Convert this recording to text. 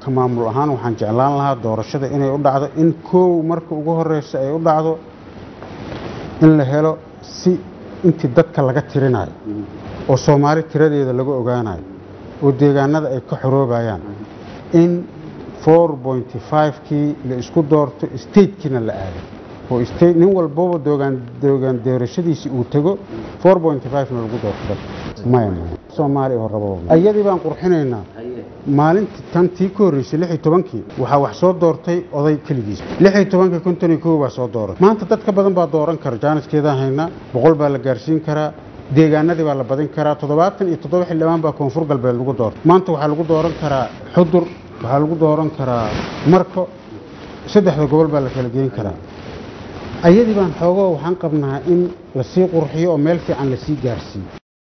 ka maamul ahaan waxaan jeclaan lahaa doorashada inay u dhacdo in koow marka ugu horeysa ay u dhacdo in la helo si intii dadka laga tirinayo oo soomaali tiradeeda laga ogaanayo oo deegaanada ay ka xoroobayaan in kii la isku doorto statekiina la aado oo state nin walbaba doogaan doogaan doorashadiisii uu tago na lagu doorto dadka maya maya soomaaliya oo rabo iyadii baan qurxinaynaa maalintii tan tii ka horreysay lix iyo tobankii waxaa wax soo doortay oday keligiis lix iyo tobankii konton iyo kow baa soo dooratay maanta dadka badan baa dooran kara jaaniskeedaan haynaa boqol baa la gaarsiin karaa deegaanadii baa la badin karaa toddobaatan iyo toddoba xildhibaan baa koonfur galbeed lagu doortay maanta waxaa lagu dooran karaa xudur waxaa lagu dooran karaa marko saddexda gobol baa la kala geyn karaa ayadii baan xoogoo waxaan qabnaa in lasii qurxiyo oo meel fiican lasii gaarsiiyo